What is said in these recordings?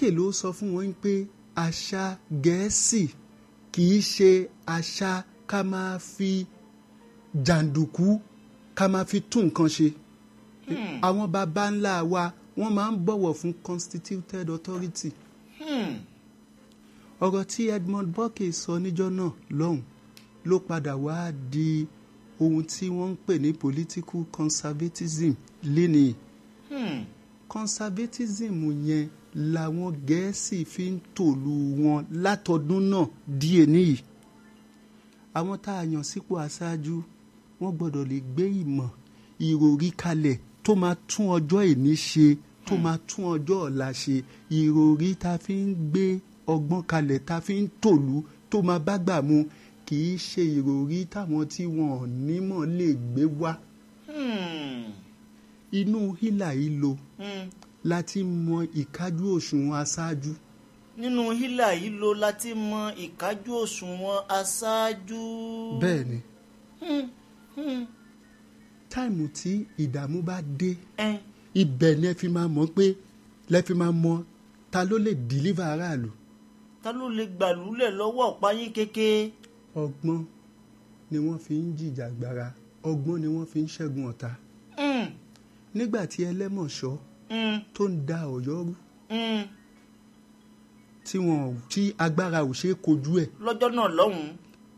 Bọ́kè ló sọ fún wọn pé àṣà gẹ̀ẹ́sì kì í ṣe àṣà ká máa fi jàǹdùkú ká máa fi tún nǹkan ṣe àwọn baba ńlá wa wọ́n máa ń bọ̀wọ̀ fún constituted authority Hmm. ọ̀rọ̀ tí Edmund Burke sọ níjọ́ náà lọ́hùn ló padà wá di ohun tí wọ́n ń pè ní political conservatism lénìí Hmm. conservatism yẹn làwọn gẹ̀ẹ́sì fi ń tòlú wọn látọdún náà díẹ̀ níyì àwọn tá a yàn sípò aṣáájú wọ́n gbọ́dọ̀ lè gbé ìmọ̀ ìròrí kalẹ̀ tó máa tún ọjọ́ ìní ṣe tó máa tún ọjọ́ ọ̀la ṣe ìròrí tá a fi ń gbé ọgbọ́n kalẹ̀ tá a fi ń tòlú tó máa bá gbà mu kì í ṣe ìròrí táwọn tí wọn ò nímọ̀ lè gbé wá Hmm. inú hílà yìí lo Hmm. láti mọ ìkájú òṣùwọ̀n aṣáájú nínú hílà yìí ló láti mọ ìkájú òṣùwọ̀n aṣáájú. bẹ́ẹ̀ ni Hmm. Hmm. táìmù tí ìdààmú bá dé Ẹn. ibẹ̀ ni ẹ fi máa mọ̀ pé lẹ fi máa mọ ta ló lè dìlíva aráàlú ta ló lè gbàlúlẹ̀ lọ́wọ́ ọ̀páyín kéke. ọgbọ́n ni wọ́n fi ń jìjàgbara ọgbọ́n ni wọ́n fi ń ṣẹ́gun ọ̀tá Hmm. nígbà tí ẹlẹ́mọ̀ṣọ́ Hmm. tó ń da ọ̀yọ́ rú Hmm. tí wọn ò- tí agbára ò ṣeé kojú ẹ̀ lọ́jọ́ náà lọ́hùn-ún.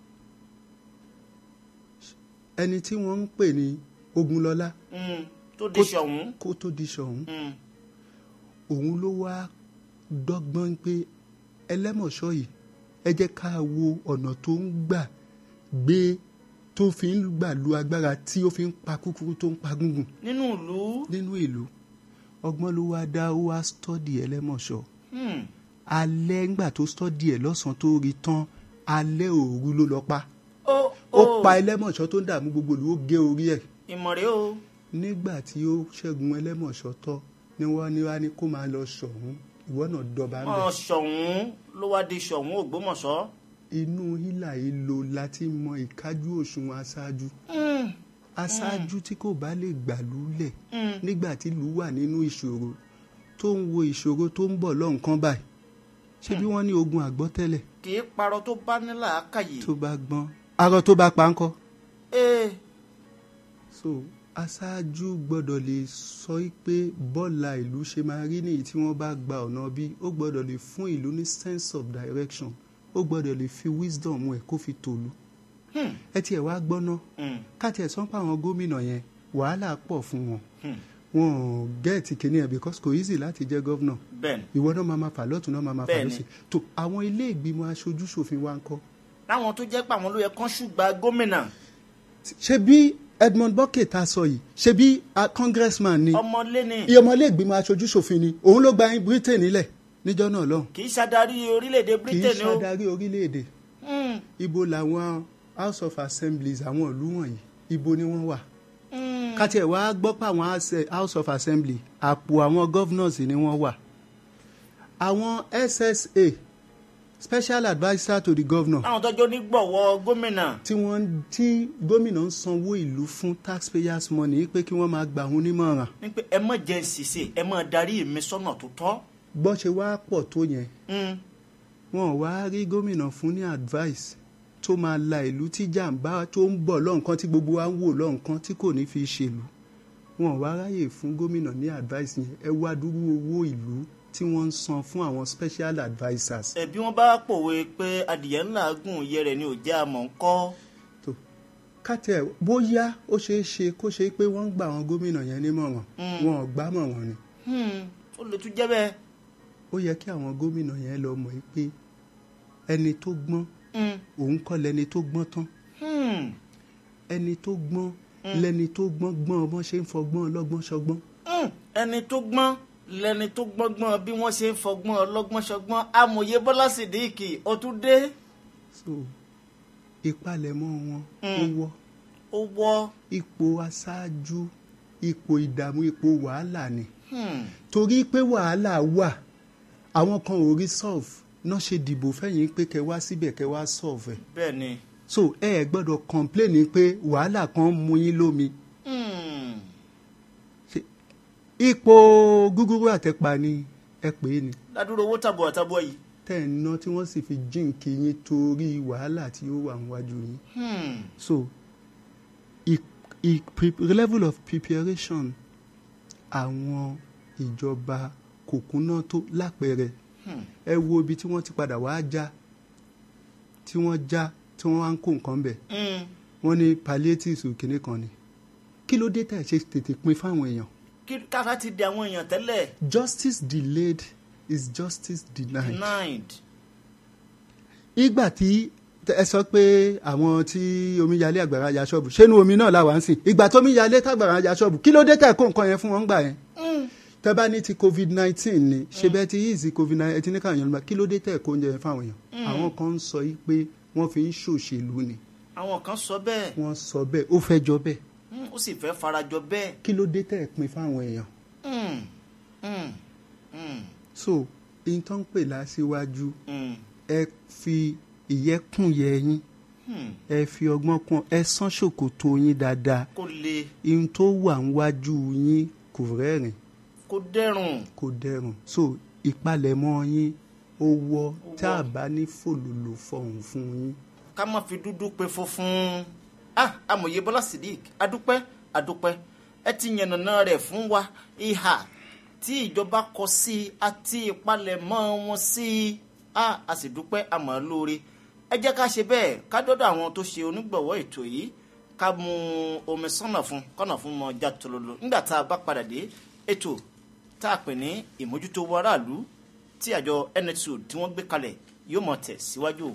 ẹni tí wọ́n ń pè ní Ogunlọ́lá Hmm. tó di ṣọ̀hún. kó tó di ṣọ̀hún Hmm. òun ló wá dọ́gbọ́n pé ẹlẹ́mọ̀ṣọ́ yìí ẹ jẹ́ ká wo ọ̀nà tó ń gbà gbé tó fi ń gbà lu agbára tí ó fi ń pa kúkúrú tó ń pa gúngùn nínú ìlú. nínú ìlú ọgbọ́n ló wá dá ó wá stọ́dì ẹlẹ́mọ̀ṣọ́ Hmm. alẹ́ ńgbà tó stọ́dì ẹ̀ lọ́sàn-án tó rí tán alẹ́ òru ló lọ pa ó ó pa ẹlẹ́mọ̀ṣọ́ tó ń dààmú gbogbo ìlú ó gé orí ẹ̀ ìmọ̀rẹ́ o. nígbà tí ó ṣẹ́gun ẹlẹ́mọ̀ṣọ́ tọ́ ni wọ́n ní wá ní kó máa lọ ṣọ̀hún ìwọ náà dọba ń bẹ̀. mọ̀ ṣọ̀hún ló wá di ṣọ̀hún ògbómọ̀ṣọ́. inú hílà yìí lo láti mọ ìkájú òṣùwọ̀n aṣáájú Hmm. aṣáájú tí kò bá lè gbàlú lẹ̀ Hmm. nígbà tí ìlú wà nínú ìṣòro tó ń wo ìṣòro tó ń bọ̀ lọ́nkán báyìí ṣé bí wọ́n ní ogun àgbọ́tẹ́lẹ̀ kì í parọ́ tó bá ní làákàyè. tó bá gbọ́n arọ tó bá pa ńkọ́ ee so aṣáájú gbọ́dọ̀ lè sọ pé bọ́ọ̀là ìlú ṣe máa rí nìyí tí wọ́n bá gba ọ̀nà bí ó gbọ́dọ̀ lè fún ìlú ní sense of direction ó gbọ́dọ̀ lè fi wisdom ẹ̀ kó fi tòlú Hmm. ẹ tiẹ̀ wá gbọ́ná Hmm. káti ẹ̀ sọ́n pa àwọn gómìnà yẹn wàhálà pọ̀ fún wọn Hmm. wọn ò gẹ́ẹ̀tì kìíní ẹ̀ because kò easy láti jẹ́ gọ́vnà bẹ́ẹ̀ni ìwọ náà máa ma fà lọ́tún náà máa ma fà Bẹ́ẹ̀ni. lọ́sì tó àwọn ilé ìgbìmọ̀ aṣojú ṣòfin wa ń kọ́ láwọn tó jẹ́ pé àwọn ló yẹ kán ṣùgbà gómìnà ṣe bí Edmund Burke ta sọ yìí ṣe bí a congressman ni ọmọlé ni iye ọmọ ilé ìgbìmọ̀ aṣojú ṣòfin ni òun ló gba Britain nílẹ̀ níjọ́ náà lọ́hùn kì í ṣàdarí orílẹ̀-èdè kì í britain o. ṣàdarí orílẹ̀-èdè Hmm. ibo làwọn house of assemblies àwọn ìlú wọ̀nyí ibo ni wọ́n wà Hmm. káti ẹ̀ wá gbọ́ pé àwọn house- house of assembly àpò àwọn governors ni wọ́n wà àwọn SSA special adviser to the governor láwọn tọ́jú onígbọ̀wọ́ gómìnà. tí wọ́n tí gómìnà ń sanwó ìlú fún taxpayers money pé kí wọ́n máa gbà wọn nímọ̀ràn ní pé ẹ mọ̀ jẹ́ ṣìṣe ẹ mọ̀ darí mi sọ́nà tó tọ́. bọ́ ṣe wá pọ̀ tó yẹn Hmm. wọn ò wá rí gómìnà fún ní advice tó máa la ìlú tí jàǹbá tó ń bọ̀ lọ́nkán tí gbogbo wa ń wò lọ́nkán tí kò ní fi ṣèlú wọn ò wá ráyè fún gómìnà ní advice yẹn ẹ wá dúró owó ìlú tí wọ́n ń san fún àwọn special advisers. ẹbí wọn bá pòwe pé adìyẹ ńlá gùn iye rẹ̀ ni ò jẹ́ àmọ́ ń kọ́. tó kátẹ bóyá ó ṣeé ṣe kó ṣe pé wọ́n ń gba àwọn gómìnà yẹn nímọ̀ràn Mm. wọn ò gbámọ̀ wọn ni Hmm. ó lè tún jẹ́ bẹ́ẹ̀. ó yẹ kí àwọn gómìnà yẹn lọ mọ̀ pé ẹni tó gbọ́n Hmm. òun kọ́ lẹni tó gbọ́n tán Hmm. ẹni tó gbọ́n lẹni tó gbọ́n gbọ́n ọmọ ṣe ń fọgbọ́n ọlọ́gbọ́n ṣọgbọ́n Hmm. ẹni tó gbọ́n lẹni tó gbọ́ngbọ́n bí wọ́n ṣe ń fọgbọ́n ọlọ́gbọ́n ṣọgbọ́n amòye bọ́lá sídìkì ó tún dé. so ìpalẹ̀mọ́ wọn ó Mm. wọ́ ó wọ́. ipò aṣáájú ipò ìdààmú ipò wàhálà ni Hmm. torí pé wàhálà wà àwọn kan ò rí solve náà ṣe dìbò fẹ́yìn pé kẹ wá síbẹ̀ kẹ wá solve ẹ̀ bẹ́ẹ̀ ni. so ẹ ẹ gbọ́dọ̀ complain pé wàhálà kan mú yín lómi Hmm. ipò gúgúrú àtẹ̀pà ni ẹ pè é ni ládùúrò owó tàbùà tàbùà yìí. tẹ́ ẹ̀ ń ná tí wọ́n sì fi jíǹkì yín torí wàhálà tí ó wà níwájú yín Hmm. so i, i, pre, level of preparation àwọn ìjọba kò kúnná tó lápẹẹrẹ Hmm. ẹ wo ibi tí wọ́n ti padà wá já tí wọ́n já tí wọ́n wá ń kó nǹkan bẹ̀ Hmm. wọ́n ní palliatives kìnnì kan ni kí ló dé tẹ̀ ṣe tètè pin fáwọn èèyàn kí kára ti di àwọn èèyàn tẹ́lẹ̀ justice delayed is justice denied. denied. ìgbà tí ẹ sọ pé àwọn tí omíyalé àgbàrá ya ṣọ́ọ̀bù ṣé inú omi náà làwa ń sìn ìgbà tó omíyalé tàgbàrá ya ṣọ́ọ̀bù kí ló dé tẹ̀ kó nǹkan yẹn fún wọn gbà yẹn. Hmm. tẹ́ bá ní ti covid nineteen ni ṣe bẹ́ẹ̀ ti yíìsì covid nineteen ẹtí ní káwọn èèyàn lọ kí ló dé tẹ̀ kó oúnjẹ yẹn fáwọn èèyàn. àwọn kan ń sọ yìí pé wọ́n fi ń ṣòṣèlú ni àwọn kan sọ bẹ́ẹ̀ wọ́n sọ bẹ́ẹ̀ ó fẹ́ jọ bẹ́ẹ̀ Hmm. ó sì fẹ́ farajọ bẹ́ẹ̀. kí ló dé tẹ̀ pin fáwọn èèyàn. Hmm. Hmm. Hmm. so in tó ń pè láṣíwájú Hmm. ẹ fi ìyẹ́kùn yẹ yín Hmm. ẹ fi ọgbọ́n kún ẹ sán ṣòkòtò yín dáadáa kó le ihun tó wà níwájú yín kò rẹ́rìn kó dẹrùn. kò dẹrùn so ìpalẹ̀mọ́ yín ó wọ́ tá a bá ní fòlòlò fọ̀hún fún yín. ká má fi dúdú pe funfun ah amòye bọ́lá sidik adúpẹ́ adúpẹ́ ẹ ti yànnàná rẹ̀ fún wa ìhà tí ìjọba kọ sí i àti ìpalẹ̀mọ́ wọn sí i ah a sì dúpẹ́ àmọ́ lóore ẹ jẹ́ ká ṣe bẹ́ẹ̀ ká dọ́dọ̀ àwọn tó ṣe onígbọ̀wọ́ ètò yìí ká mu omi sọ́nà fún kọ́nà fún mọ já tololo nígbà tá a bá padà dé ètò tá a pè ní ìmójútó owó aráàlú tí àjọ nsu tí wọ́n gbé kalẹ̀ yóò mọ̀ tẹ̀ síwájú.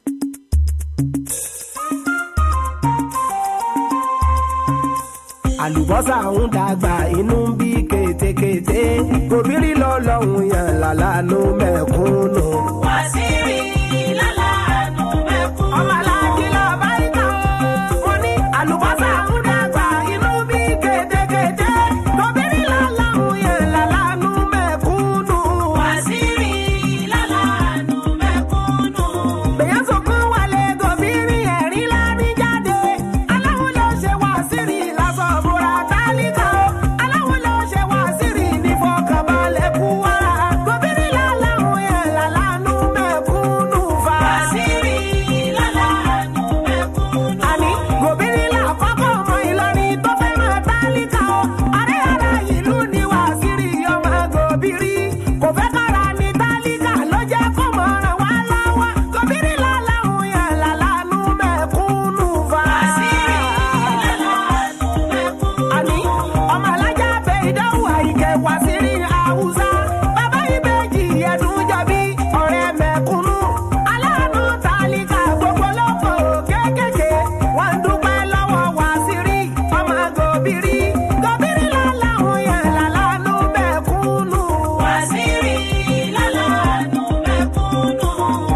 àlùbọ́sà ń dàgbà inú ń bí kétékété gòbírí lọ́lọ́hún yàn lálánú mẹ́kúnnù. Wàsíìrì lálàánú mẹ́kún. ọmọ aláàjì lọ bá ń tà ó. mo ní àlùbọ́sà ń dàgbà inú ń bí kétékété gòbírí lọ́lọ́hún yàn lálánú mẹ́kúnnù. Wàsíìrì lálàánú mẹ́kúnnù. bẹ̀yẹ̀ sọ̀kún wálé gòbírí ẹ̀rí lárí jáde. aláwo ló ṣe wàsíìrì lásán bóra tálíkà o. aláwo ló ṣe wàsíìrì ní fọkànbalẹ̀ kú wa. gòbírí lálàhùn yẹn lálánú mẹ́kúnnù fa. Wàsíìrì lálàánú mẹ́kúnnù. àní gòbírí làkọ́kọ́ ọmọ Ìlọrin tó fẹ́ràn tálíkà o. ààrẹ ara ìlú ni wàsíìrì ọmọ gòbírí. kò fẹ́ kára ní tálíkà ló jẹ́ kó mọ̀ ràn wá lọ́wọ́. gòbírí lálàhùn yẹn lálánú mẹ́kúnnù fa. Wàsíìrì lálàánú mẹ́kúnnù. àní ọmọ alájà bẹ ìdánwò àyíkẹ́ wá sí rí haúsá bàbá ìbejì ẹ̀dùn jọbí ọ̀rẹ́ mẹ̀kúnnù aláàánú tálíkà gbogbo lóko kéékèèké wọ́n ń dúpẹ́ lọ́wọ́ wá sí rí ọmọ gòbírí gòbírí làláhùn yẹn làlánú mẹ̀kúnnù. Wàsíìrì lálàánú mẹ́kúnnù.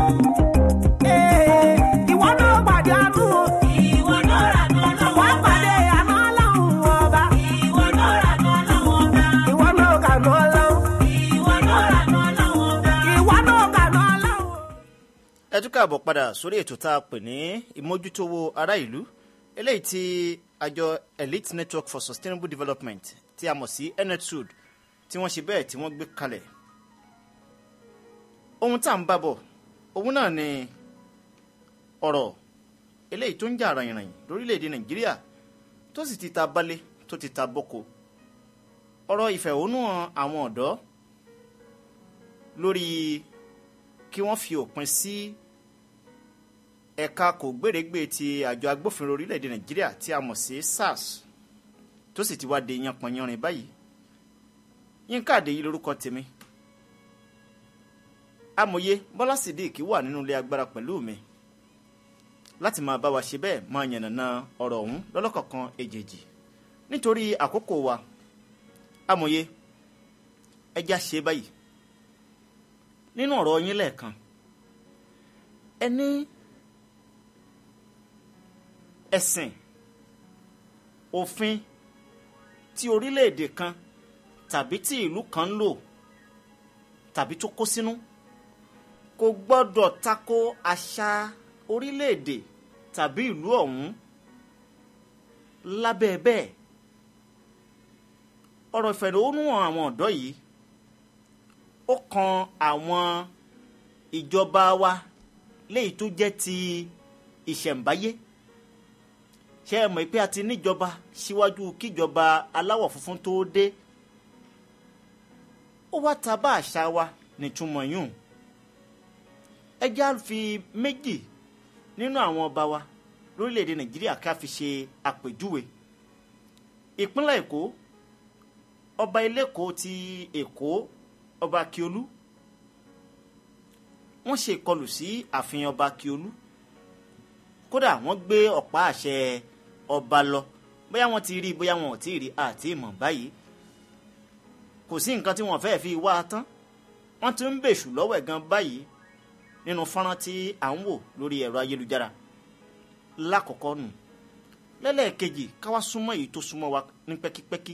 Ee, ìwọ náà pàdé àánú o. Ìwọ náà rà náà lọ́wọ́ wàá pàdé àánú ọlọ́run ọba. Ìwọ náà rà náà lọ́wọ́ bá. ìwọ náà kànú ọlọ́run. Ìwọ náà rà náà lọ́wọ́ bá. ìwọ náà kànú ọlọ́run. ẹ tún káàbọ̀ padà sórí ètò tá a pè ní ìmójútówó ará ìlú eléyìí tí àjọ elite network for sustainable development tí a mọ̀ sí netsud tí wọ́n ṣe bẹ́ẹ̀ tí wọ́n gbé kalẹ̀ ohun tá à ń bá bọ̀ òun náà ni ọ̀rọ̀ eléyìí tó ń jà ràyìnràyìn lórílẹ̀‐èdè nàìjíríà tó sì ti ta balẹ̀ tó ti ta boko ọ̀rọ̀ ìfẹ̀hónúhàn àwọn ọ̀dọ́ lórí kí wọ́n fi òpin sí ẹ̀ka kò gbèrègbè ti àjọ agbófinró orílẹ̀-èdè nàìjíríà tí a mọ̀ sí sars tó sì ti wá de yanpanyanrin báyìí yínká àdéyí lórúkọ tèmi amòye bọ́lá sidik wà nínú ilé agbára pẹ̀lú mi láti máa bá wa ṣe bẹ́ẹ̀ máa yànnàná ọ̀rọ̀ ọ̀hún lọ́lọ́kọ̀ọ̀kan èjèèjì nítorí àkókò wa amòye ẹja ṣe báyìí nínú ọ̀rọ̀ yín lẹ́ẹ̀kan ẹ ní ẹ̀sìn òfin tí orílẹ̀-èdè kan tàbí tí ìlú kan ń lò tàbí tó kó sínú kò gbọ́dọ̀ tako àṣà orílẹ̀-èdè tàbí ìlú ọ̀hún lábẹ́ bẹ́ẹ̀ ọ̀rọ̀ ìfẹ̀hónúhàn àwọn ọ̀dọ́ yìí ó ó kan àwọn ìjọba wa léyìí tó jẹ́ ti ìṣẹ̀ǹbáyé ṣé ẹ mọ̀ pé a ti níjọba síwájú kíjọba aláwọ̀ funfun tó dé ó wá ta bá àṣà wa nítumọ̀ yùn ẹ já fi méjì nínú àwọn ọba wa lórílẹ̀‐èdè nàìjíríà ká fi ṣe àpèjúwe ìpínlẹ̀ èkó ọba eléko ti èkó ọba akiolu wọ́n ṣe ìkọlù sí ààfin ọba akiolu kódà wọ́n gbé ọ̀pá àṣẹ ọba lọ bóyá wọ́n ti rí i bóyá wọn ò tí ì rí i àti ìmọ̀ báyìí kò sí nǹkan tí wọ́n fẹ́ẹ́ fi wá a tán wọ́n ti ń bèṣù lọ́wọ́ ẹ̀ gan báyìí nínú fọ́nrán tí à ń wò lórí ẹ̀rọ ayélujára lákọ̀ọ́kọ́ nù lẹ́lẹ́ẹ̀kejì káwá súnmọ́ èyí tó súnmọ́ wa ní pẹ́kípẹ́kí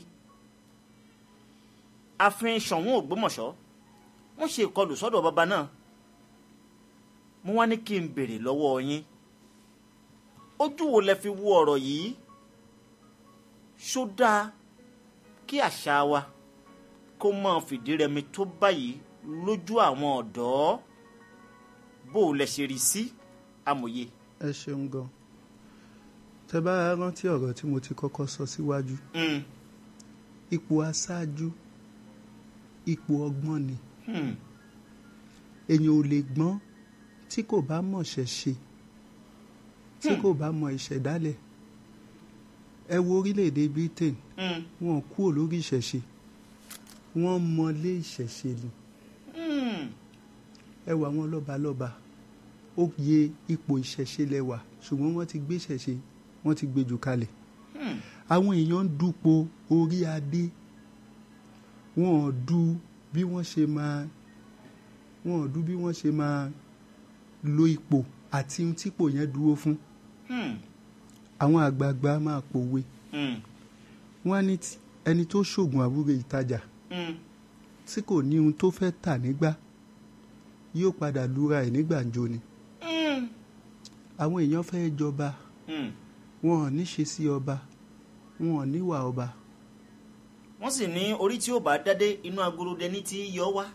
ààfin Ṣọ̀ún Ògbómọ̀ṣọ́ wọ́n ṣe ìkọlù sọ́dọ̀ bàbá náà mo wá ní kí n béèrè lọ́wọ́ yín ojú wo lẹ fi wo ọ̀rọ̀ yìí ṣó dáa kí àṣà wa kó máa fìdí rẹmi tó báyìí lójú àwọn ọ̀dọ́ bó o lẹ ṣe rí sí amòye. ẹ ṣeun gan tẹ bá rántí ọ̀rọ̀ tí mo ti kọ́kọ́ sọ síwájú Mm, ipò aṣáájú ipò ọgbọ́n ni hmm, èèyàn ò lè gbọ́n tí kò bá mọ̀ ṣẹ̀ṣe tí kò bá mọ̀ ìṣẹ̀dálẹ̀ ẹ wo orílẹ̀-èdè Britain mm, wọn kúrò lórí ìṣẹ̀ṣe wọ́n mọlé ìṣẹ̀ṣe ni hmm, ẹ wà wọn lọ́balọ́ba ó yẹ ipò ìṣẹ̀ṣe lẹ́wà ṣùgbọ́n wọ́n ti gbé ìṣẹ̀ṣe wọ́n ti gbé jù kalẹ̀ hmm, àwọn èèyàn ń dupò orí adé wọn ò du bí wọ́n ṣe máa wọn ò du bí wọ́n ṣe máa lo ipò àti ohun típò yẹn dúró fún hmm, àwọn àgbààgbà máa pòwe hmm, wọ́n á ní tí- ẹni tó ṣoògùn àwúre ìtajà hmm, tí kò ní ohun tó fẹ́ tà nígbà yóò padà lura ẹ̀ ní gbàǹjo ni hmm, àwọn èèyàn fẹ́ jọba hmm. wọn ò ní ṣe sí ọba wọn ò níwà ọba wọ́n sì ní orí tí ó bá dádé inú agorodẹ ní tí yọ wá.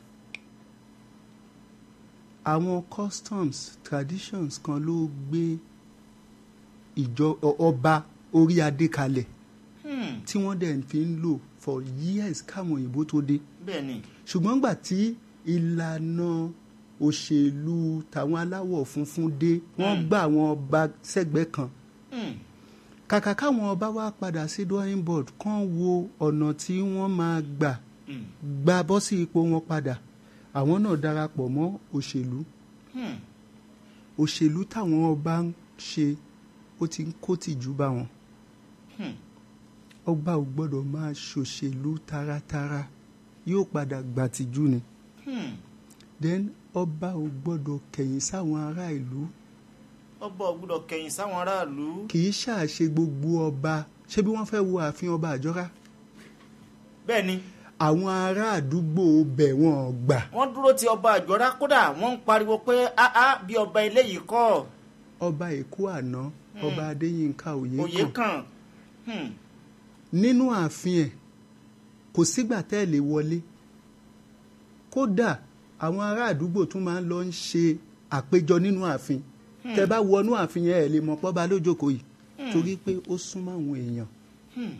àwọn customs traditions kan ló gbé ìjọ ọ- ọba orí adé kalẹ̀ Hmm, tí wọ́n dẹ̀ fi ń lò for years káwọn òyìnbó tó dé bẹ́ẹ̀ ni ṣùgbọ́n gbà tí ìlànà òṣèlú tàwọn aláwọ̀ funfun dé wọ́n Mm. gbà àwọn ọba sẹ́gbẹ̀ẹ́ kan Hmm, kàkà káwọn ọba wá padà sí drawing board kàn wo ọ̀nà tí wọ́n máa gbà hmm, gba bọ́ sí ipò wọn padà àwọn náà darapọ̀ mọ́ òṣèlú hmm, òṣèlú táwọn ọba ń ṣe ó ti ń kó tìjú bá wọn hmm. ọba ò gbọ́dọ̀ máa ṣòṣèlú taratara yóò padà gbà tìjú ni hmm. then ọba ò gbọ́dọ̀ kẹ̀yìn sáwọn ará ìlú ọba ò gbọ́dọ̀ kẹ̀yìn sáwọn aráàlú. kì í ṣàṣe gbogbo ọba ṣé bí wọ́n fẹ́ wo ààfin ọba àjọra bẹ́ẹ̀ ni àwọn ará àdúgbò bẹ̀ wọ́n gbà wọ́n dúró ti ọba àjọra kódà wọ́n ń pariwo pé áá bí ọba eléyìí kọ́ ọba èkó àná ọba adéyínká òye òye kan kan. Hmm, nínú ààfin ẹ̀ kò sígbà tẹ́ ẹ̀ lè wọlé kódà àwọn ará àdúgbò tún máa ń lọ ń ṣe àpéjọ nínú ààfin tẹ́ bá wọnú ààfin yẹn ẹ̀ lè mọ̀ pọ́ba lójókòó yìí torí pé ó súnmọ́ àwọn èèyàn hmm,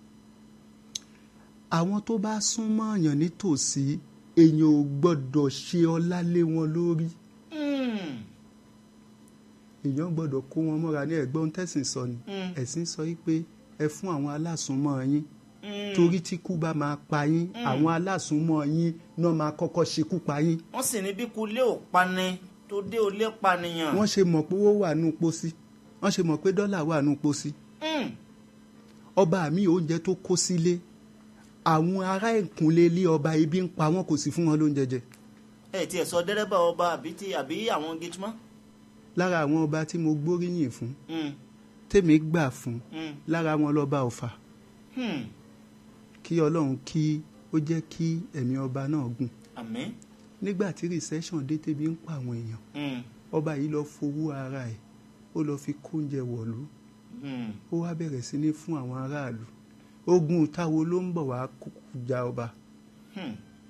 àwọn tó bá súnmọ́ èèyàn nítòsí èèyàn ò gbọ́dọ̀ ṣe ọlá lé wọn lórí hmm, èèyàn gbọ́dọ̀ kó wọn mọ́ra ní ẹ̀gbọ́n tẹ̀sìn sọ ni Mm. ẹ̀sìn sọ yìí pé ẹ fún àwọn alásùnmọ́ yín hmm. torí tí kú bá máa pa yín àwọn alásùnmọ́ yín náà máa kọ́kọ́ ṣekú pa yín wọ́n sì ní bí kulé ò pani tó dé olé pànìyàn. wọ́n ṣe mọ̀ pé owó wà nù pósí wọ́n ṣe mọ̀ pé dọ́là wà nù pósí Hmm, ọba mi oúnjẹ tó kó sílé àwọn ará ìkúnlé ilé ọba ibi ń pa wọn kò sí fún wọn lóúnjẹ jẹ ẹ tiẹ̀ sọ dẹ́rẹ́bà ọba àbí ti àbí àwọn gẹ́tùmọ́. lára àwọn ọba tí mo gbóríyìn fún Hmm, tèmi gbà fún hmm, lára wọn lọ́ba ọ̀fà hmm. kí ọlọ́run kí ó jẹ́ kí ẹ̀mí ọba náà gùn àmín. nígbà tí recession dé tẹ́bi ń pa àwọn èèyàn Hmm, ọba yìí lọ fowó ara ẹ̀ ó lọ fi kóúnjẹ wọ̀lú hmm, ó wá bẹ̀rẹ̀ sí ní fún àwọn aráàlú ogun táwo ló ń bọ̀ wá kó- ja ọba hmm.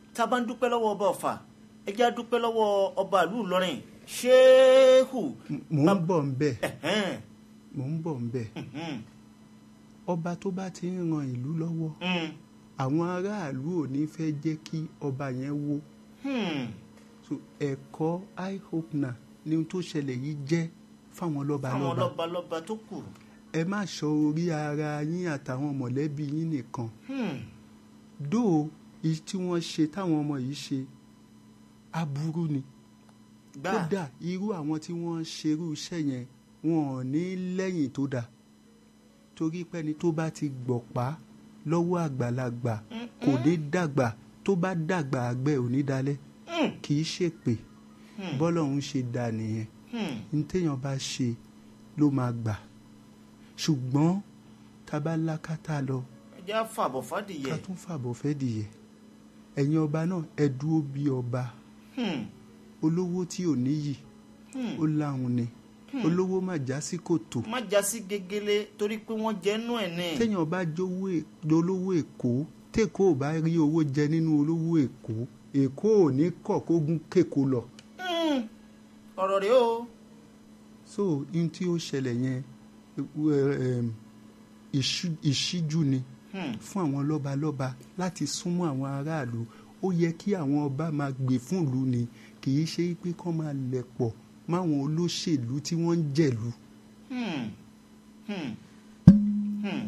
tá a bá ń dúpẹ́ lọ́wọ́ ọba ọ̀fà ẹ jẹ́ á dúpẹ́ lọ́wọ́ ọba ìlú ìlọrin ṣéhù mò ń bọ̀ ń bẹ̀ ẹ̀hẹ́n, mò ń bọ̀ ń bẹ̀ mhm, ọba tó bá ti ń ran ìlú lọ́wọ́ mm, àwọn aráàlú ò ní fẹ́ jẹ́ kí ọba yẹn wó hmm, so ẹ̀kọ́ i hope na ni ohun tó ṣẹlẹ̀ yìí jẹ́ fáwọn àwọn lọ́balọ́ba lọ́ba lọ́ba tó kù ẹ má sọ orí ara yín àtàwọn mọ̀lẹ́bí yín nìkan hmm, dó èyí tí wọ́n ṣe táwọn ọmọ yìí ṣe aburú ni gbà kódà irú àwọn tí wọ́n ń ṣerú iṣẹ́ yẹn wọn ò ní lẹ́yìn tó dáa torí pẹ́ni tó bá ti gbọ̀pá lọ́wọ́ àgbàlagbà kò ní dàgbà tó bá dàgbà àgbẹ̀ ò ní dalẹ̀ Hmm, kì í ṣèpè bọ́lọ́run ṣe dà nìyẹn hmm, ní téèyàn bá ṣe ló máa gbà ṣùgbọ́n tá a bá lákàtà lọ ẹ jẹ́ á fàbọ̀ fàdìyẹ ká tún fàbọ̀ fẹ́ dìyẹ ẹ̀yin ọba náà ẹ dúró bí ọba Hmm, olówó tí ò níyì hmm. ó láhùn ni olówó má já sí kòtò má já sí gegele torí pé wọ́n jẹ́ nú ẹ̀ ní. téèyàn bá jówó è- dolówó èkó tèkó ò bá rí owó jẹ nínú olówó èkó èkó ò ní kọ̀ kó gún kéko lọ Hmm, ọ̀rọ̀ rèé o. so ohun tí ó ṣẹlẹ̀ yẹn ẹ, ẹm, ìṣú- ìṣíjú ni Hmm, fún àwọn lọ́balọ́ba láti súnmọ́ àwọn aráàlú ó yẹ kí àwọn ọba máa gbè fún ìlú ni kì í ṣe pé kán máa lẹ̀ pọ̀ máwọn olóṣèlú tí wọ́n ń jẹ̀lú hmm, hmm, hmm.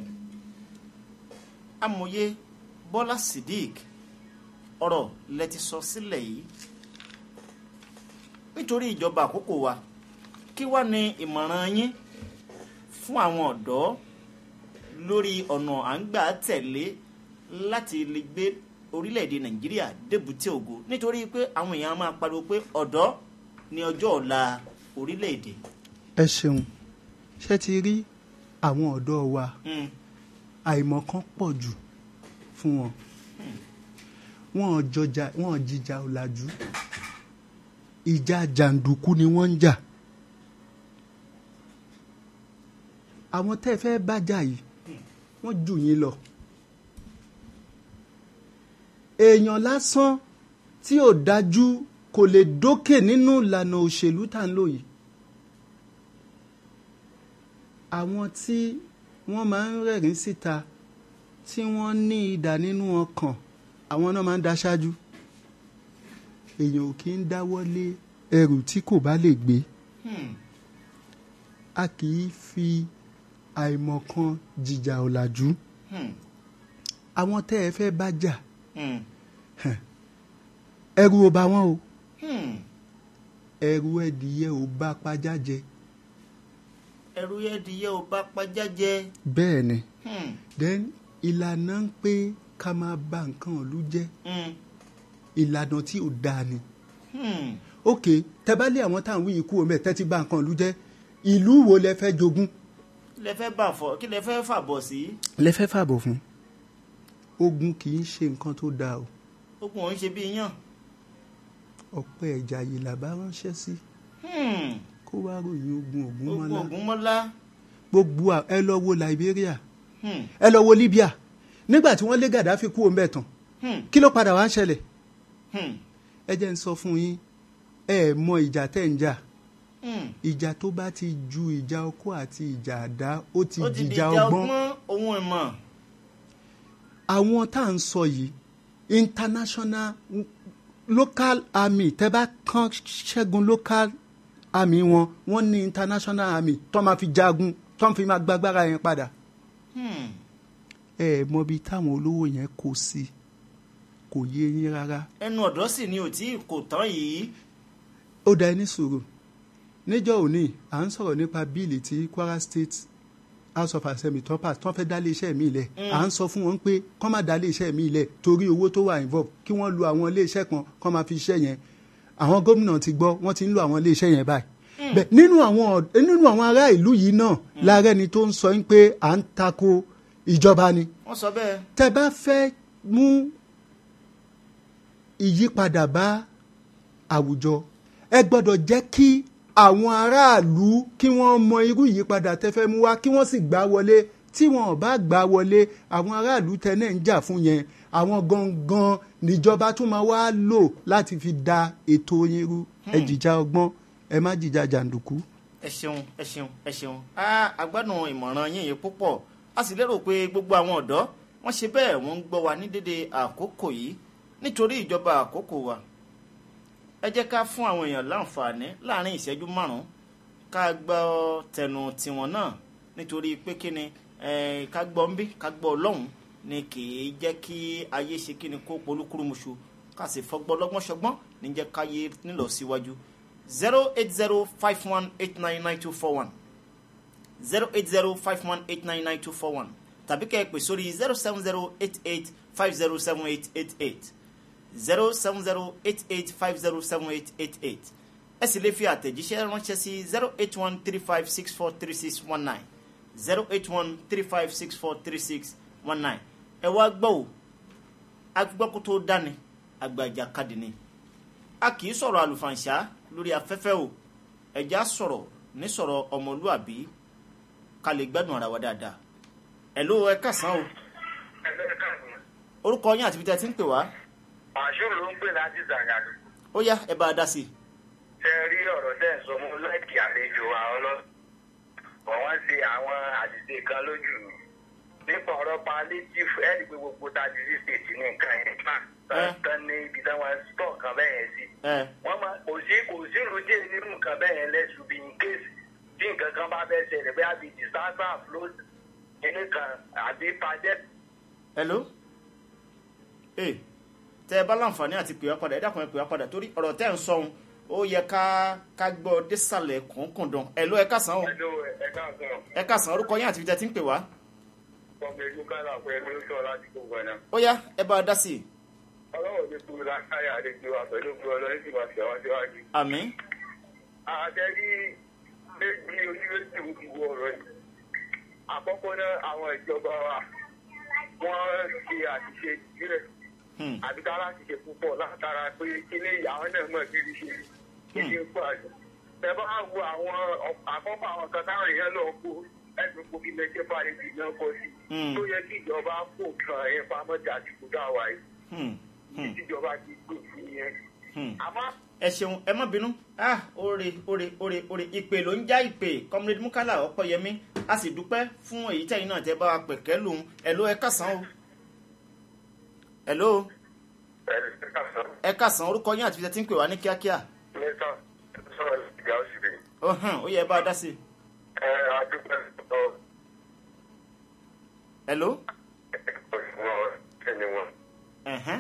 amòye bọ́lá sidik ọ̀rọ̀ lẹ ti sọ sílẹ̀ yìí nítorí ìjọba àkókò wa kí wá ní ìmọ̀ràn yín fún àwọn ọ̀dọ́ lórí ọ̀nà à ń gbà tẹ̀lé láti lè gbé orílẹ̀-èdè nàìjíríà débùté ògo nítorí pé àwọn èèyàn máa pariwo pé ọ̀dọ́ ni ọjọ́ ọ̀la orílẹ̀-èdè. ẹ ṣeun ṣé ti rí àwọn ọ̀dọ́ wa Hmm, àìmọ̀kan pọ̀ jù fún wọn wọn ò jọjà wọn ò jìjà ọ̀làjú ìjà jàǹdùkú ni wọ́n ń jà àwọn tẹ́ ẹ fẹ́ bájà yìí wọ́n jù yín lọ èèyàn lásán tí ò dájú kò lè dókè nínú ìlànà òṣèlú tá à ń lò yìí àwọn tí wọ́n máa ń rẹ̀rín síta tí wọ́n ní idà nínú ọkàn àwọn náà máa ń daṣáájú èèyàn ò kí ń dáwọ́ lé ẹrù tí kò bá lè gbé hmm, a kì í fi àìmọ̀kan jìjà ọ̀làjú hmm, àwọn tẹ́ ẹ fẹ́ bá jà hmm, ẹrù ò bá wọn o hmm. ẹrù ẹdìyẹ ò bá pajá jẹ ẹrú ẹdìyẹ ò bá pajá jẹ. bẹ́ẹ̀ ni Hmm, then ìlànà ń pé ká máa bà nǹkan ìlú jẹ́ hmm, ìlànà tí ò dáa ni hmm. ok tẹ́bálé àwọn táwọn wíyì kú omi ẹ̀ tẹ́tí bà nǹkan ìlú jẹ́ ìlú wo lẹ fẹ́ jogún kí lẹ fẹ́ bà fọ́ kí lẹ fẹ́ fàbọ̀ sí. lẹ fẹ́ fàbọ̀ fún ogun kì í ṣe nǹkan tó dáa o ogun òun ṣe bí yàn. ọ̀pẹ ẹ̀jà yìí làbá ránṣẹ́ sí Hmm, kó wá ròyìn ogun ògún ogun mọ́lá ògún mọ́lá. gbogbo à- ẹ lọ wo Liberia Hmm, ẹ lọ wo Libya nígbà tí wọ́n lé Gaddafi kú omi ẹ̀ tán hmm, kí ló padà wá ń ṣẹlẹ̀ hmm, ẹ jẹ́ ń sọ fún yín ẹ mọ ìjà tẹ́ ń jà hmm. ìjà tó bá ti ju ìjà ọkọ àti ìjà àdá ó ti ó ti di dìjà ìjà ọgbọ́n ọgbọ́n ohun ìmọ̀. àwọn tá à ń sọ yìí international local army tẹ́ bá kàn ṣẹ́gun local army wọn wọ́n ní international army tó máa fi jagun tó máa fi máa gbàgbára yẹn padà Hmm, ẹ mọ ibi táwọn olówó yẹn kó sí kò yé yín rárá ẹnu ọ̀dọ́ sì ni ò tí kò tán yìí. ó da ẹni sùúrù níjọ́ òní à ń sọ̀rọ̀ nípa bíìlì tí Kwara State House of Assembly tó pass tó fẹ́ dá iléeṣẹ́ mi lẹ̀ à ń sọ fún wọn pé kọ́ máa dá iléeṣẹ́ mi lẹ̀ torí owó tó wà involve kí wọ́n lu àwọn iléeṣẹ́ kan kọ́ máa fi iṣẹ́ yẹn àwọn gómìnà ti gbọ́ wọ́n ti ń lo àwọn iléeṣẹ́ yẹn báyìí bẹ́ẹ̀ nínú àwọn ọ̀d- nínú àwọn ará ìlú yìí náà láàárẹ̀ ni tó ń sọ pé à ń tako ìjọba ni wọ́n sọ bẹ́ẹ̀. tẹ́ bá fẹ́ mú ìyípadà bá àwùjọ ẹ gbọ́dọ̀ jẹ́ kí àwọn aráàlú kí wọ́n mọ irú ìyípadà tẹ́ fẹ́ mú wá kí wọ́n sì gbà wọlé tí wọn ò bá gbà wọlé àwọn aráàlú tẹ́ náà ń jà fún yẹn àwọn gangan níjọba tún máa wá lò láti fi da ètò yín rú ẹ jìjà ọgbọ́n ẹ má jìjà jàǹdùkú. ẹ ṣeun ẹ ṣeun ẹ ṣeun a agbádùn ìmọ̀ràn yín yìí púpọ̀ a sì lérò pé gbogbo àwọn ọ̀dọ́ wọ́n ṣe bẹ́ẹ̀ wọ́n ń gbọ́ wa ní dédé àkókò yìí nítorí ìjọba àkókò wa ẹ jẹ́ ká fún àwọn èèyàn láǹfààní láàrin ìṣẹ́jú márùn-ún ká gbọ́ tẹnu tiwọn náà nítorí pé kí ni eh, ká gbọ́ ń bí ká gbọ́ ọlọ́run ni kì í jẹ́ kí ayé ṣe kí ni kó polúkúrúmuṣu ká sì fọgbọ́n lọ́gbọ́n ṣọgbọ́n ní jẹ́ káyé nílọ síwájú zero eight zero five one eight nine nine two four one zero eight zero five one eight nine nine two four one tàbí kẹ́ ẹ pè sórí zero seven zero eight eight five zero seven eight eight eight zero seven zero eight eight five zero seven eight eight eight ẹ sì lè fi àtẹ̀jíṣẹ́ ránṣẹ́ sí zero eight one three five six four three six one nine zero eight one three five six four three six one nine ẹ wá gbọ́ o agbọ́kú tó dání àgbàjà kadì ni a kì í sọ̀rọ̀ àlùfànṣá lórí afẹ́fẹ́ o ẹ̀já sọ̀rọ̀ ní sọ̀rọ̀ ọmọlúàbí ká lè gbádùn ara wa dáadáa ẹ̀ ló ẹ kásán o orúkọ yín àti ibi tí ẹ ti ń pè wá àṣùrù ló ń pè láti zàgàdù ó yá ẹ bá a dá sí i. ṣe rí ọ̀rọ̀ tẹ́ ẹ̀ sọ mú láìkì àlejò àwọn ọlọ́pàá wọ́n ṣe àwọn àṣìṣe kan lójú nípa ọ̀rọ̀ palliative ẹ̀rí pé gbogbo tajiri state ní nǹkan yẹn Eh. fà tán ní ibi táwọn stọ̀ kan bẹ́ẹ̀ yẹn sí ẹ wọ́n máa kò sí kò sí ìrújẹ́ nínú nǹkan bẹ́ẹ̀ yẹn lẹ́sùn bí in case tí nǹkan kan bá fẹ́ ṣẹlẹ̀ bí àbí disaster flood kíní kan àbí pàjẹ́ hello ee tẹ ẹ bá láǹfààní àti pè wá padà ẹ dákun ẹ pè wá padà torí ọ̀rọ̀ tẹ́ ẹ̀ ń sọ ohun ó yẹ ká ká gbọ́ désàlẹ̀ kọ̀ọ̀kọ̀dàn ẹ ló ẹ kásán o ẹ̀dọ́ ẹ̀ka ọ̀sán ẹ kásán orúkọ yín àti ibi tí ẹ ti ń pè wá ọmọ ìlú kálá pẹ̀lú sọ láti gbogbo ẹ̀ náà. ó yá ẹ bá a dá sí i ọlọ́run ní kúrú lákáyà àlejò àpẹẹlú gbọ́ ọlọ́run sì máa fi àwọn síwájú. àmín àtẹ́rí méjì oníwèsì ìwọ ọ̀rọ̀ yìí. àkọ́kọ́ náà àwọn ìjọba wa wọ́n ṣe àṣìṣe ìbílẹ̀ Hmm. àbí ká láti ṣe púpọ̀ látara pé kíní àwọn náà mọ̀ kí ni ṣe kíní ń pọ̀ àjọ. ẹ bá wo àwọn ọ- àkọ́kọ́ àwọn kan táwọn èèyàn lọ kó ẹ̀sùn kó kí lẹ́jẹ́ bá lè dìgbà kọ sí. Hmm. tó yẹ kí ìjọba kó kan ẹ̀ pamọ́ jà àsìkò dáwà yìí. Hmm. Hmm. ìjọba ti gbé fún yẹn. Hmm. àmọ́ ẹ ṣeun ẹ má bínú ah oore oore oore oore ìpè ló ń já ìpè comrade mukala ọpọyẹmí a sì dúpẹ́ fún èyí tẹ̀yin náà tẹ́ bá wa pẹ̀kẹ́ lòun ẹ ló ẹ kásán o ẹ ló ẹ kásán orúkọ yín àti ibi tí ẹ ti ń pè wá ní kíákíá mẹ́ta sọ̀rọ̀ ìgbà òsì rẹ̀. ó hàn ó yẹ ẹ bá a dá sí i ẹ adúpẹ́ lọ́wọ́ ẹ ló ìwọ̀n ẹni wọn ẹ̀hẹ́n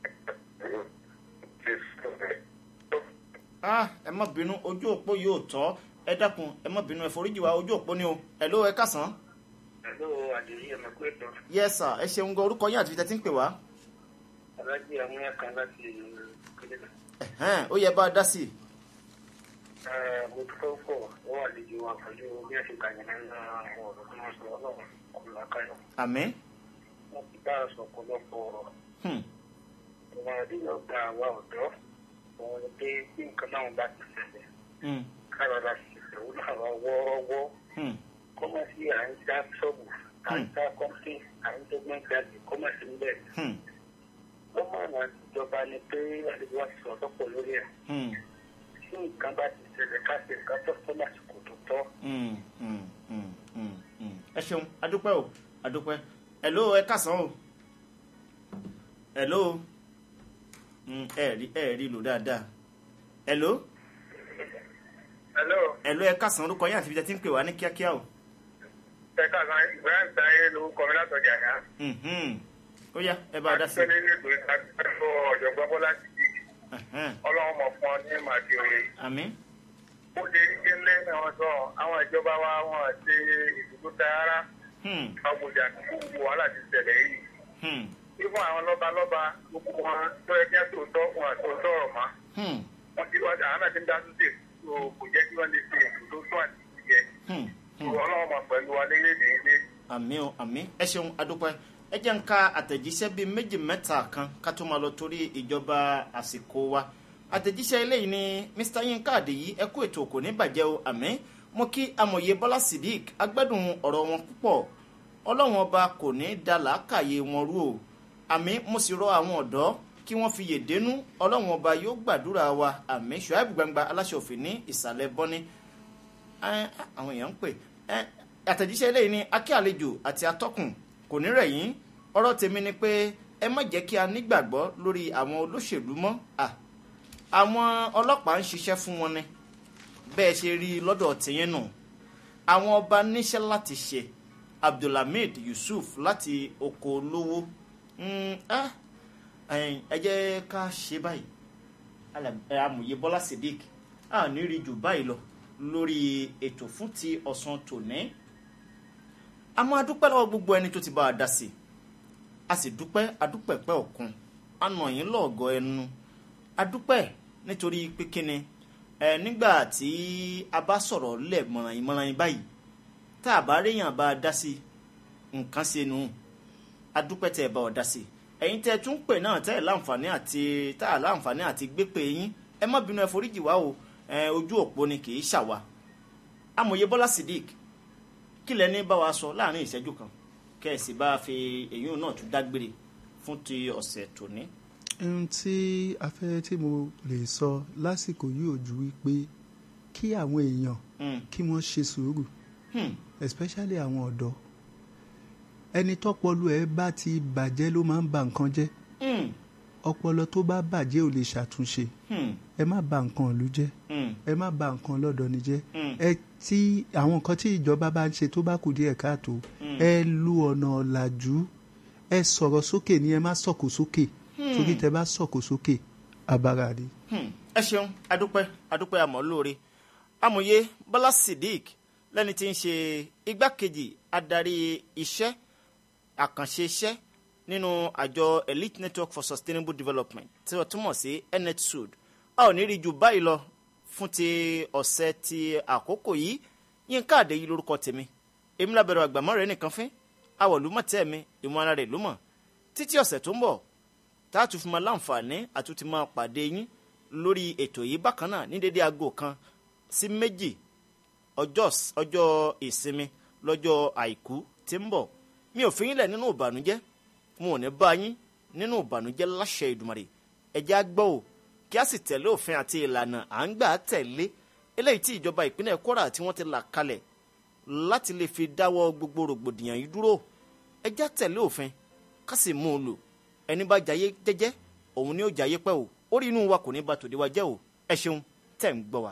ti sùn rẹ̀. ah ẹ má bínú ojú òpó yóò tọ́ ẹ dákun ẹ má bínú ẹ foríjì wá ojú òpó ni o ẹ ló ẹ kásán Hello, àdéhìí ẹ̀mọ́ pé tán. yes sir ẹ ṣeun gan orúkọ yín àti ibi tí ẹ ti ń pè wá Alájí amúyá kan láti kílẹ̀. ẹ̀hẹ́n ó yẹ ẹ bá a dá sí i Mo dúpẹ́ pọ̀ wọ́n àlejò wa pẹ̀lú bí ẹ ṣe kàyìn nínú àwọn ọ̀rọ̀ tí wọ́n sọ ọlọ́run ọ̀la káyọ̀. àmín Wọ́n ti bá a sọ ọ̀pọ̀lọpọ̀ ọ̀rọ̀. Hmm. Ìwọ̀n àdéhùn gba àwa ọ̀dọ́. Wọ́n ní pé bí nǹkan náà bá ti ṣẹlẹ̀. Hmm. Káyọ̀dá sì ṣẹ̀wó náà wá wọ́ọ́rọ́wọ́. Hmm. Kọ́mọ̀sí à ń dá ṣọ́ọ̀bù, à ń dá kọ́ńtì, à ń dọ́gbọ́n jáde, kọ́mọ̀sí ń bẹ̀. Hmm. Wọ́n máa ń ìjọba ni pé àlejò wa ti sọ̀rọ̀ pọ̀ lórí ẹ̀. Hmm. tí nǹkan bá ti ṣẹlẹ̀ ká ṣe nǹkan tó tó lásìkò tó tọ́. Mm, mm, mm, mm, mm. ẹ ṣeun adúpẹ́ o adúpẹ́ ẹ̀ló ẹ kásán o ẹ̀ló Mm, ẹ rí ẹ rí lò dáadáa ẹ̀ló hello ẹ̀ló ẹ kásán orúkọ yín àti ibi tí ẹ ti ń pè wá ní kíákíá o ẹ káàkiri ibrahim taye lórúkọ mi látọjà yá. Mhm. ó yá ẹ bá a dá sí i akíkẹ́ nínú ètò ìtàkùn ọ̀jọ̀gbọ́n bọ́lá ti di Ẹ̀hẹ́n. ọlọ́run mọ̀ fún ọ ní màdì òye. àmín ó lè rí gẹ́lẹ́ náà wọ́n sọ àwọn ìjọba wa wọn ṣe ìdúró tààrà Hmm, àwùjọ àti gbogbo wàhálà ti ṣẹlẹ̀ yìí. hmm, fífún àwọn lọ́balọ́ba gbogbo wọn tó yẹ kí wọ́n tòótọ́ wọn àtòótọ́ ọ̀rọ̀ mọ́. hmm, wọ́n ti wọ́n àwọn náà ti ń dá sí ṣe kò jẹ́ kí wọ́n lè ṣe ìdúró tó àti ìyẹ. hmm, hmm. ọlọ́run mọ̀ pẹ̀lú wa léyìí ilé. àmín o àmín ẹ ṣeun adúpẹ́ ẹ jẹ́ ń ka àtẹ̀jíṣẹ́ bíi méjì mẹ́ta kan ká tó máa lọ torí ìjọba àsìkò wa àtẹ̀jíṣẹ́ eléyìí ni mr yinka adeyi ẹ kú ètò kò ní bàjẹ́ o àmín mo kí amòye bọ́lá sidik agbẹ́dùn ọ̀rọ̀ wọn púpọ̀ ọlọ́run ọba kò ní da làákàyè wọn rú o àmì mo sì rọ àwọn ọ̀dọ́ kí wọ́n fi yèdénú ọlọ́run ọba yóò gbàdúrà wa àmì ṣùáìbù gbangba aláṣẹ òfin ní ìsàlẹ̀ bọ́ní Ẹ́, àwọn èèyàn ń pè Ẹ́, àtẹ̀jíṣẹ́ eléyìí ní akí àlejò àti atọ́kùn kò ní rẹ̀ yín ọ̀rọ̀ tèmi ni pé ẹ má jẹ́ kí a nígbàgbọ́ lórí àwọn olóṣèlú mọ́ À, àwọn ọlọ́pàá ń ṣiṣẹ́ fún wọn ni bẹ́ẹ̀ ṣe rí i lọ́dọ̀ tìyẹn nù àwọn ọba níṣẹ́ láti ṣe abdulhamid yusuf láti oko olówó Mm, ah, ẹ̀yin, ẹ jẹ́ ká ṣe báyìí Ala- ẹ, amòye bọ́lá sadiq a ní rí jù báyìí lọ lórí ètò fún ti ọ̀sán tòní a máa dúpẹ́ lọ́wọ́ gbogbo ẹni tó ti bá a dá sí i a sì dúpẹ́ adúpẹ̀pẹ́ ọ̀kun a nà yín lọ́ọ̀gọ́ ẹnu a dúpẹ́ nítorí pé kíni ẹ nígbà tí a bá sọ̀rọ̀ lẹ̀ mọ̀ràn ìmọ̀ràn yín báyìí tá a bá réyàn bá a dá sí i nǹkan ṣe nù a dúpẹ́ tẹ́ ẹ bá ọ dá sí i ẹ̀yin tẹ́ ẹ tún pè náà tẹ́ ẹ láǹfààní àti tá a láǹfààní àti gbé pè yín ẹ má bínú ẹ foríjì wá o ẹ ojú òpó ni kì í ṣàwà amòye bọ́lá sidik kí lẹ ní bá wa sọ láàrin ìṣẹ́jú kan kẹ́ẹ̀sì bá a fi èyí náà tún dágbére fún ti ọ̀sẹ̀ tòní. ohun tí a fẹ́ tí mo lè sọ lásìkò yìí ò ju wípé kí àwọn èèyàn Hmm, kí wọ́n ṣe sùúrù hmm, especially àwọn ọ̀dọ́ ẹni tọ́pọlọ ẹ̀ bá ti bàjẹ́ ló máa ń ba nǹkan jẹ́ hmm, ọpọlọ tó bá bàjẹ́ ò lè ṣàtúnṣe hmm, ẹ má ba nǹkan ìlú jẹ́ hmm, ẹ má ba nǹkan lọ́dọ̀ ni jẹ́ Mm. ẹ tí àwọn nǹkan tí ìjọba bá ń ṣe tó bá kù díẹ̀ káàtó ẹ lu ọ̀nà ọ̀làjú ẹ sọ̀rọ̀ sókè ni ẹ má sọ̀kò sókè torí tẹ bá sọ̀kò sókè abara ni. hmm. ẹ ṣeun adúpẹ́ adúpẹ́ àmọ́ lóore amòye bọ́lá sidik lẹ́ni tí ń ṣe igbákejì adarí iṣẹ́ àkànṣe iṣẹ́ nínú àjọ elite network for sustainable development tí wọ́n túmọ̀ sí netsud a ò ní rí ju báyìí lọ fún ti ọ̀sẹ̀ ti àkókò yìí yínká àdéyí lórúkọ tèmi èmi lábẹ̀rẹ̀ àgbàmọ́ rẹ̀ nìkan fín awọ̀lúmọ̀tẹ́ mi ìmọ̀ ara rẹ̀ ló mọ̀ títí ọ̀sẹ̀ tó ń bọ̀ tá a tún fi máa láǹfààní àtúntì máa pàdé yín lórí ètò yìí bákan náà ní dédé aago kan sí méjì ọjọ́ ọjọ́ ìsinmi lọ́jọ́ àìkú tí ń bọ̀ mi ò fi yín lẹ̀ nínú ìbànújẹ́ mo ò ní bá yín nínú ìbànújẹ́ láṣẹ ìdùmarè ẹjẹ́ á gbọ́ ò kí a sì tẹ̀lé òfin àti ìlànà à ń gbà tẹ̀lé eléyìí tí ìjọba ìpínlẹ̀ Kwara tí wọ́n ti là kalẹ̀ láti lè fi dáwọ́ gbogbo rògbòdìyàn yìí dúró ẹjẹ́ á tẹ̀lé òfin ká sì mú un lò ẹni bá jayé jẹ́jẹ́ òun ni ó jayé pẹ́ o orí inú wa kò ní ba tòde wa jẹ́ o ẹ ṣeun tẹ̀ ń gbọ́ wa.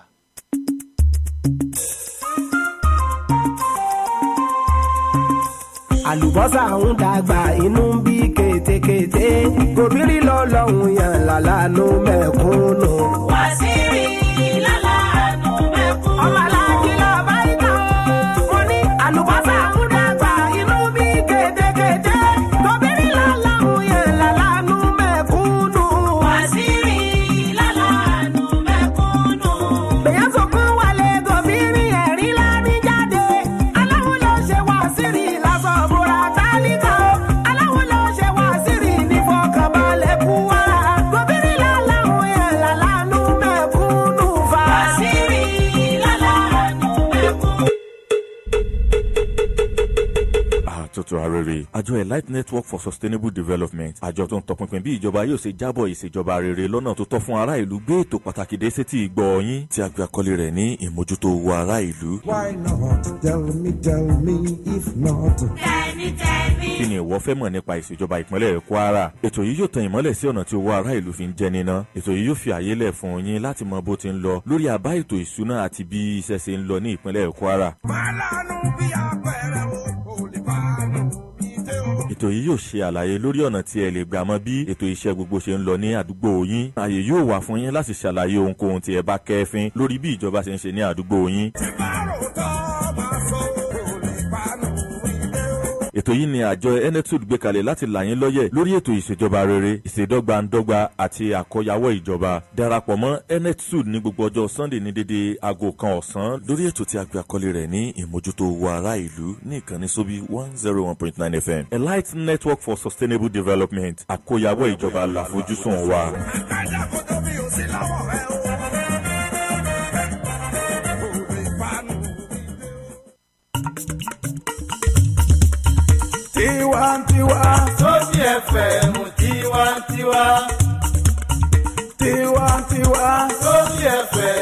àlùbọ́sà ń dàgbà inú ń bí kétékété gòbírí lọ́lọ́hún yàn lálánú mẹ́kúnnù. Wàsíìrì lálàánú mẹ́kún. ọmọ aláàjì lọ bá ìta mo ní àlùbọ́sà ń dàgbà inú ń bí kétékété gòbírí lọ́lọ́hún yàn lálánú mẹ́kúnnù. Wàsíìrì lálàánú mẹ́kúnnù. bẹ̀yẹ̀ sọ̀kún wálé gòbírí ẹ̀rí láni jáde aláwọ̀ ló ṣe wá sírì lásán búra tálíkà o aláwọ̀ ló ṣe wá sírì ní fọkànbalẹ̀ kú wa gòbírí lálàhùn yẹn lálánú mẹ́kúnnù fa. Wàsíìrì lálàánú mẹ́kún. àtúntò arére àjọ elite network for sustainable development àjọ tó ń tọpinpin bí ìjọba yóò ṣe jábọ̀ ìṣèjọba rere lọ́nà tó tọ́ fún ará ìlú gbé ètò pàtàkì dé sétí ìgbọ́ yín tí a gbé àkọlé rẹ̀ ní ìmójútó owó ará ìlú. Why not? Tell me, tell me, if not. Tẹ́ni tẹ́ni. kí ni ìwọ fẹ́ mọ̀ nípa ìṣèjọba ìpínlẹ̀ kwara ètò yìí yóò tan ìmọ́lẹ̀ sí ọ̀nà tí owó ará ìlú fi ń jẹ níná ètò yìí yóò fi àyè lẹ̀ fún yín láti mọ bó ti ń lọ lórí àbá ètò ìṣúná àti bí iṣẹ́ ṣe ń lọ ní ìpínlẹ̀ kwara Málánú bí apẹ̀rẹ̀ o, kò lè bá nù mí dé o. ètò yìí yóò ṣe àlàyé lórí ọ̀nà tí ẹ lè gbà mọ bí ètò iṣẹ́ gbogbo ṣe ń lọ ní àdúgbò yín ààyè yóò wà fún yín láti ṣàlàyé ohunkóhun tí ẹ bá kẹ́fín lórí bí ìjọba ṣe ń ṣe ní àdúgbò yín Tí bá rò tọ́ máa sọ, kò lè bá nù mí dé o. ètò yìí ni àjọ enetud gbé kalẹ̀ láti là yín lọ́yẹ̀ lórí ètò ìṣèjọba rere ìṣèdọ́gbandọ́gba àti àkọyawọ́ ìjọba darapọ̀ mọ́ enetud ní gbogbo ọjọ́ sunday ní dédé aago kan ọ̀sán lórí ètò tí a gbé àkọlé rẹ̀ ní ìmójútó owó ará ìlú ní ìkànnì sóbí one zero one point nine fm elite network for sustainable development àkọyawọ́ ìjọba làfojúsùn wa. Àkàndá kò tóbi ò sí lọ́wọ́ rẹ o. Kò lè bá nù mí dé o. Tiwantiwa. tó tiẹ̀ fm tiwantiwa tiwantiwa lórí fm.